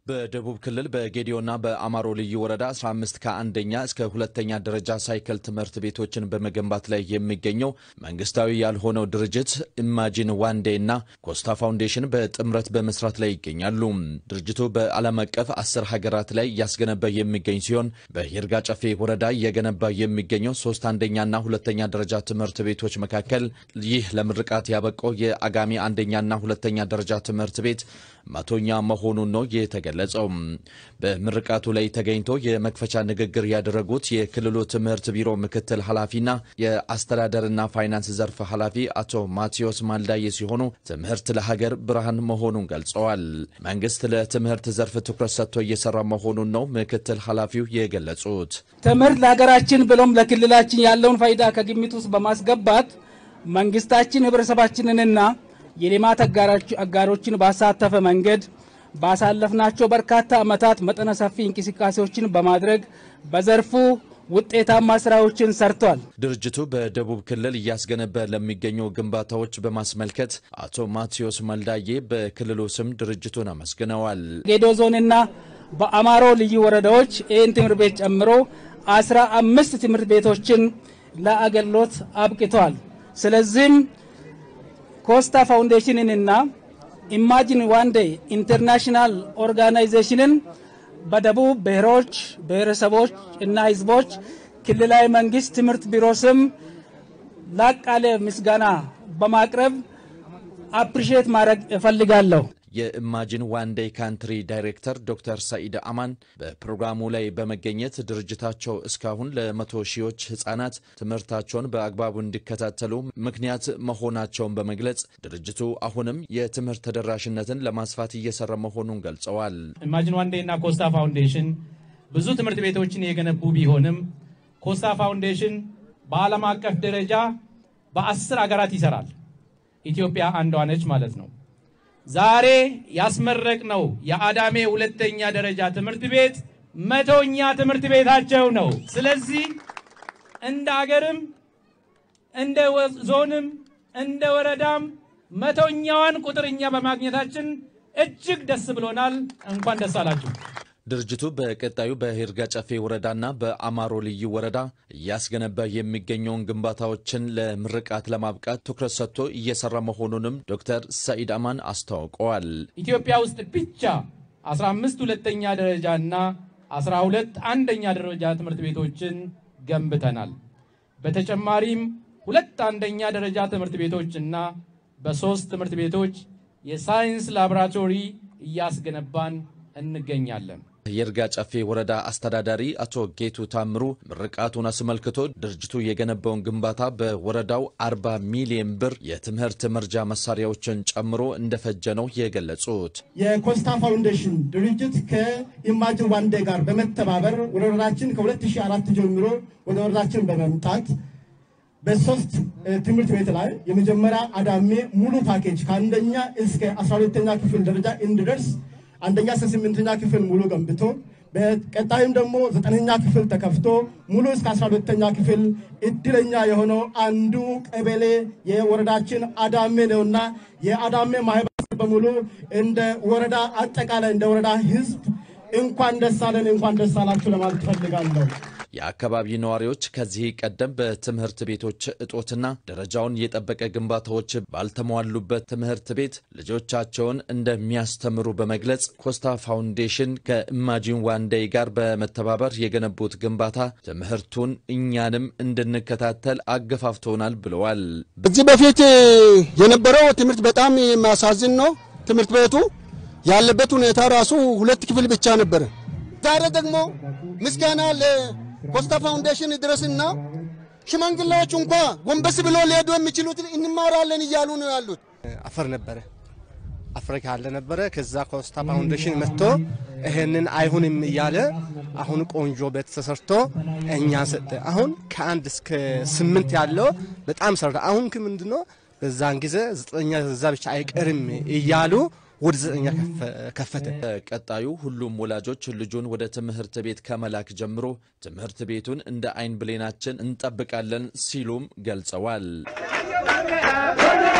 በደቡብ ክልል በጌዲዮና በአማሮ ልዩ ወረዳ 15 ከአንደኛ እስከ ሁለተኛ ደረጃ ሳይክል ትምህርት ቤቶችን በመገንባት ላይ የሚገኘው መንግስታዊ ያልሆነው ድርጅት ኢማጂን ዋንዴ እና ኮስታ ፋውንዴሽን በጥምረት በመስራት ላይ ይገኛሉ። ድርጅቱ በዓለም አቀፍ አስር ሀገራት ላይ እያስገነባ የሚገኝ ሲሆን በይርጋ ጨፌ ወረዳ እየገነባ የሚገኘው ሶስት አንደኛና ሁለተኛ ደረጃ ትምህርት ቤቶች መካከል ይህ ለምርቃት ያበቃው የአጋሚ አንደኛና ሁለተኛ ደረጃ ትምህርት ቤት መቶኛ መሆኑን ነው የተገለጸው። በምርቃቱ ላይ ተገኝቶ የመክፈቻ ንግግር ያደረጉት የክልሉ ትምህርት ቢሮ ምክትል ኃላፊና የአስተዳደርና ፋይናንስ ዘርፍ ኃላፊ አቶ ማቴዎስ ማልዳዬ ሲሆኑ ትምህርት ለሀገር ብርሃን መሆኑን ገልጸዋል። መንግስት ለትምህርት ዘርፍ ትኩረት ሰጥቶ እየሰራ መሆኑን ነው ምክትል ኃላፊው የገለጹት። ትምህርት ለሀገራችን ብሎም ለክልላችን ያለውን ፋይዳ ከግምት ውስጥ በማስገባት መንግስታችን ህብረተሰባችንንና የልማት አጋሮችን ባሳተፈ መንገድ ባሳለፍናቸው በርካታ ዓመታት መጠነ ሰፊ እንቅስቃሴዎችን በማድረግ በዘርፉ ውጤታማ ስራዎችን ሰርቷል። ድርጅቱ በደቡብ ክልል እያስገነባ ለሚገኙ ግንባታዎች በማስመልከት አቶ ማቴዎስ መልዳዬ በክልሉ ስም ድርጅቱን አመስግነዋል። ጌዶ ዞንና በአማሮ ልዩ ወረዳዎች ይህን ትምህርት ቤት ጨምሮ አስራ አምስት ትምህርት ቤቶችን ለአገልግሎት አብቅተዋል። ስለዚህም ኮስታ ፋውንዴሽንንና ኢማጂን ዋንዴ ኢንተርናሽናል ኦርጋናይዜሽንን በደቡብ ብሔሮች ብሔረሰቦች እና ህዝቦች ክልላዊ መንግስት ትምህርት ቢሮ ስም ላቅ ያለ ምስጋና በማቅረብ አፕሪሼት ማድረግ እፈልጋለሁ። የኢማጂን ዋን ዴይ ካንትሪ ዳይሬክተር ዶክተር ሰኢድ አማን በፕሮግራሙ ላይ በመገኘት ድርጅታቸው እስካሁን ለመቶ ሺዎች ህጻናት ትምህርታቸውን በአግባቡ እንዲከታተሉ ምክንያት መሆናቸውን በመግለጽ ድርጅቱ አሁንም የትምህርት ተደራሽነትን ለማስፋት እየሰራ መሆኑን ገልጸዋል። ኢማጂን ዋን ዴይ እና ኮስታ ፋውንዴሽን ብዙ ትምህርት ቤቶችን የገነቡ ቢሆንም ኮስታ ፋውንዴሽን በዓለም አቀፍ ደረጃ በአስር አገራት ይሰራል። ኢትዮጵያ አንዷ ነች ማለት ነው። ዛሬ ያስመረቅነው የአዳሜ ሁለተኛ ደረጃ ትምህርት ቤት መቶኛ ትምህርት ቤታቸው ነው። ስለዚህ እንደ አገርም እንደ ዞንም እንደ ወረዳም መቶኛዋን ቁጥርኛ በማግኘታችን እጅግ ደስ ብሎናል። እንኳን ደስ አላችሁ። ድርጅቱ በቀጣዩ በይርጋ ጨፌ ወረዳና በአማሮ ልዩ ወረዳ እያስገነባ የሚገኘውን ግንባታዎችን ለምርቃት ለማብቃት ትኩረት ሰጥቶ እየሰራ መሆኑንም ዶክተር ሰኢድ አማን አስታውቀዋል። ኢትዮጵያ ውስጥ ብቻ 15 ሁለተኛ ደረጃና 12 አንደኛ ደረጃ ትምህርት ቤቶችን ገንብተናል። በተጨማሪም ሁለት አንደኛ ደረጃ ትምህርት ቤቶችና በሶስት ትምህርት ቤቶች የሳይንስ ላቦራቶሪ እያስገነባን እንገኛለን። የይርጋ ጨፌ ወረዳ አስተዳዳሪ አቶ ጌቱ ታምሩ ምርቃቱን አስመልክቶ ድርጅቱ የገነባውን ግንባታ በወረዳው 40 ሚሊዮን ብር የትምህርት መርጃ መሳሪያዎችን ጨምሮ እንደፈጀ ነው የገለጹት። የኮስታ ፋውንዴሽን ድርጅት ከኢማጂን ዋንዴ ጋር በመተባበር ወደ ወረዳችን ከ2004 ጀምሮ ወደ ወረዳችን በመምጣት በሶስት ትምህርት ቤት ላይ የመጀመሪያ አዳሜ ሙሉ ፓኬጅ ከአንደኛ እስከ 12ኛ ክፍል ደረጃ እንዲደርስ አንደኛ እስከ ስምንተኛ ክፍል ሙሉ ገንብቶ በቀጣይም ደግሞ ዘጠነኛ ክፍል ተከፍቶ ሙሉ እስከ አስራ ሁለተኛ ክፍል እድለኛ የሆነው አንዱ ቀበሌ የወረዳችን አዳሜ ነውና የአዳሜ ማህበረሰብ በሙሉ እንደ ወረዳ አጠቃላይ እንደ ወረዳ ህዝብ እንኳን ደስ አለን እንኳን ደስ አላችሁ ለማለት እፈልጋለሁ። የአካባቢ ነዋሪዎች ከዚህ ቀደም በትምህርት ቤቶች እጦትና ደረጃውን የጠበቀ ግንባታዎች ባልተሟሉበት ትምህርት ቤት ልጆቻቸውን እንደሚያስተምሩ በመግለጽ ኮስታ ፋውንዴሽን ከኢማጂን ዋንዴይ ጋር በመተባበር የገነቡት ግንባታ ትምህርቱን እኛንም እንድንከታተል አገፋፍቶናል ብለዋል። ከዚህ በፊት የነበረው ትምህርት በጣም የሚያሳዝን ነው። ትምህርት ቤቱ ያለበት ሁኔታ ራሱ ሁለት ክፍል ብቻ ነበረ። ዛሬ ደግሞ ምስጋና ኮስታ ፋውንዴሽን ድረስና ሽማግሌዎች እንኳ ጎንበስ ብሎ ሊሄዱ የሚችሉትን እንማራለን እያሉ ነው ያሉት። አፈር ነበረ አፈር ካለ ነበረ። ከዛ ኮስታ ፋውንዴሽን መጥቶ ይሄንን አይሁንም እያለ አሁን ቆንጆ ቤት ተሰርቶ እኛ ሰጠ። አሁን ከአንድ እስከ ስምንት ያለው በጣም ሰራ። አሁን ምንድነው በዛን ጊዜ ዘጠኛ እዛ ብቻ አይቀርም እያሉ ወደ ዘጠኛ ከፈተ። ቀጣዩ ሁሉም ወላጆች ልጁን ወደ ትምህርት ቤት ከመላክ ጀምሮ ትምህርት ቤቱን እንደ አይን ብሌናችን እንጠብቃለን ሲሉም ገልጸዋል።